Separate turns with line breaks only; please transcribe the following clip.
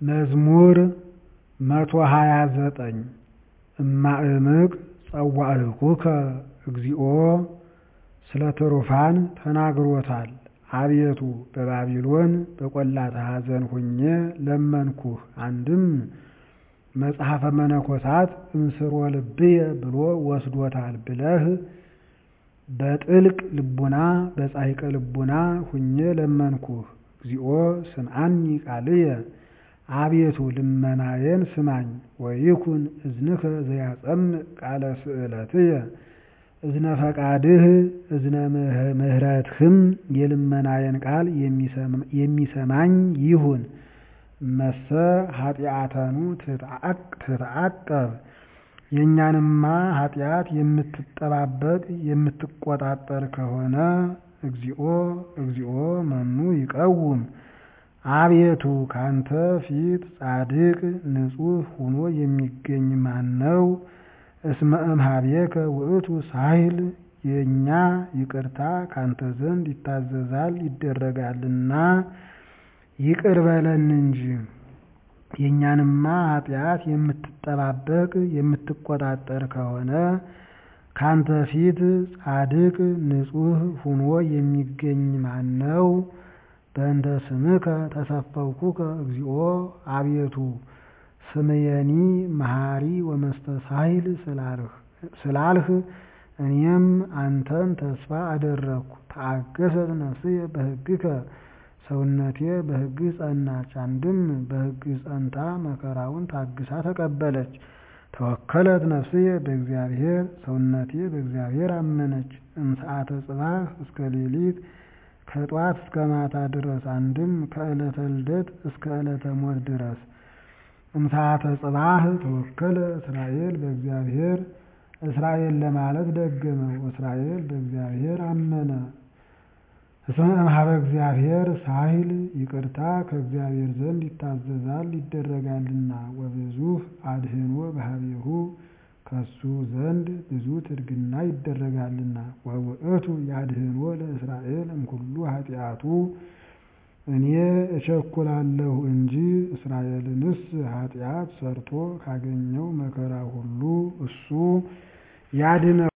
መዝሙር መቶ ሀያ ዘጠኝ እማእምቅ ጸዋዕኩከ እግዚኦ ስለ ትሩፋን ተናግሮታል አቤቱ በባቢሎን በቈላተ ኀዘን ሁኜ ለመንኩህ አንድም መጽሐፈ መነኮሳት እምስሮ ልብየ ብሎ ወስዶታል ብለህ በጥልቅ ልቡና በጻሕቀ ልቡና ሁኜ ለመንኩህ እግዚኦ ስምዓኒ ቃልየ አቤቱ ልመናዬን ስማኝ ወይኩን እዝንከ ዘያጸምዕ ቃለ ስእለትየ እዝነ ፈቃድህ እዝነ ምሕረትህም የልመናዬን ቃል የሚሰማኝ ይሁን እመሰ ኃጢአተኑ ትትዓቀብ የእኛንማ ኃጢአት የምትጠባበቅ የምትቆጣጠር ከሆነ እግዚኦ እግዚኦ መኑ ይቀውም አቤቱ ካንተ ፊት ጻድቅ ንጹሕ ሆኖ የሚገኝ ማነው? እስመ እምኀቤከ ውእቱ ሳህል የእኛ ይቅርታ ካንተ ዘንድ ይታዘዛል ይደረጋልና ይቅር በለን እንጂ። የእኛንማ ኃጢአት የምትጠባበቅ የምትቆጣጠር ከሆነ ካንተ ፊት ጻድቅ ንጹሕ ሆኖ የሚገኝ ማነው? በእንተ ስምከ ተሰፈውኩከ እግዚኦ አቤቱ ስምየኒ መሐሪ ወመስተሳሂል ስላልህ እኔም አንተን ተስፋ አደረግኩ። ተአገሰት ነፍስየ በሕግከ ሰውነቴ በሕግህ ጸናች። አንድም በሕግህ ጸንታ መከራውን ታግሳ ተቀበለች። ተወከለት ነፍስየ በእግዚአብሔር ሰውነቴ በእግዚአብሔር አመነች። እምሰዓተ ጽባሕ እስከ ሌሊት ከጧት እስከ ማታ ድረስ አንድም ከዕለተ ልደት እስከ ዕለተ ሞት ድረስ እምሰዓተ ጽባሕ ተወከለ እስራኤል በእግዚአብሔር እስራኤል ለማለት ደገመው። እስራኤል በእግዚአብሔር አመነ። እስመ እምኀበ እግዚአብሔር ሳህል ይቅርታ ከእግዚአብሔር ዘንድ ይታዘዛል ይደረጋልና ወብዙሕ አድኅኖ በኀቤሁ ከሱ ዘንድ ብዙ ትድግና ይደረጋልና ወውእቱ ያድኅኖ ለእስራኤል እምኩሉ ኃጢአቱ እኔ እቸኩላለሁ እንጂ እስራኤልንስ ኃጢአት ሰርቶ ካገኘው መከራ ሁሉ እሱ ያድነው